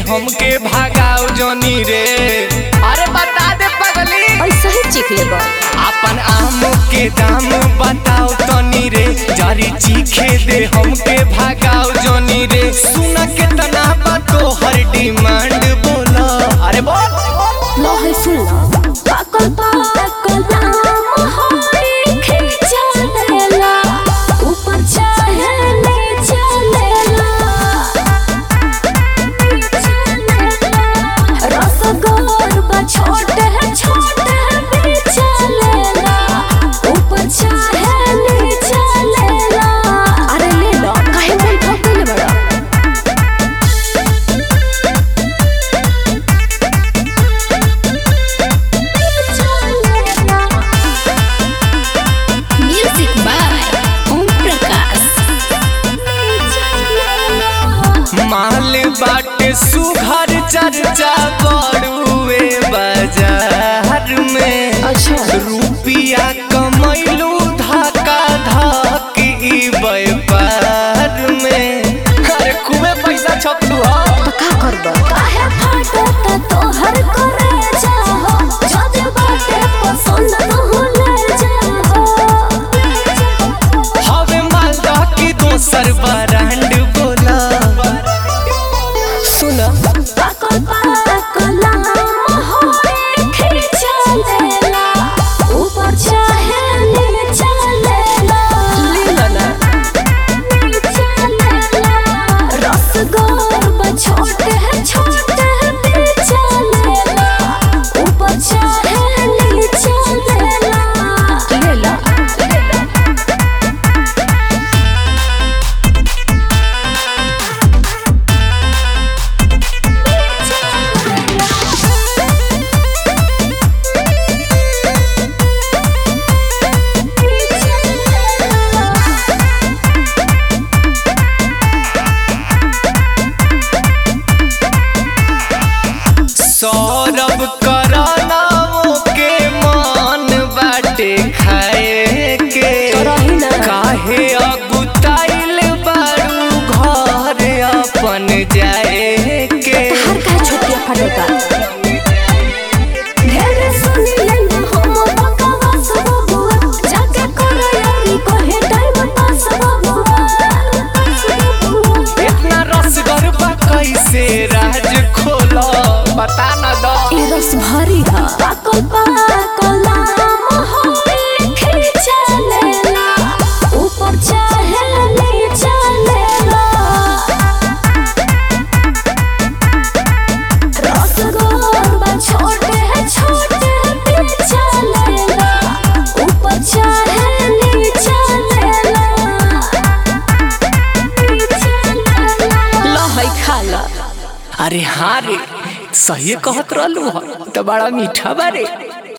हमके भागाओ जनी रे अरे बता दे पगली ऐसा ही चीख ले बा अपन आम के दाम बताओ तनी रे जारी चीखे दे हमके भागाओ जनी रे सुना के तना बा तो हर डिमांड बोला अरे बोल लो है सुन लो पाकल पाकल नाम होई खींचा लेला ऊपर चाहे नीचे लेला रसगोर बा छोटे है छोटे है बीचा लेला ऊपर चाहे नीचे लेला अरे ले लो काहे मुंह ठोकले बड़ा म्यूजिक बाय ओम प्रकाश माल बाटे सुघर चर्चा बड़ुए बाजार में अच्छा रुपिया कमैलू धक्का धक ई व्यापार में अरे खूबे पैसा छपलू हा तो का करबा काहे फाटता तोहर करे जाहो जदे बाटे पसंद न होले जाहो हवे मालदा की दोसर ब्रांड बोला सुन पाकल पाकल नाम होए खींचा लेला ऊपर चाहे नीचे लेला लेला ना रसगोर बा छोटे है छोटे है बीचा लेला ऊपर चाहे नीचे लेला लेला सौरभ करानाओ के मान बाटे खाए के रही ना। काहे अगुताइल बारू घर अपन जाए के हर का छोटिया फटेगा ढेर सुनी लेंगे हम बकवास बबुआ जाके करे यारी कहे टाइम पास बबुआ इतना रसगर बा कैसे राज खोला बता न दो ई रस भरी हा पाकल पाकल नाम होए खींचा लेला ऊपर चाहे नीचे लेला रसगोर बा छोटे है छोटे है पीछा लेला ऊपर चाहे नीचे लेला लो है खा ला अरे हाँ रे सही कहत रहलू ह तो बड़ा मीठा बारे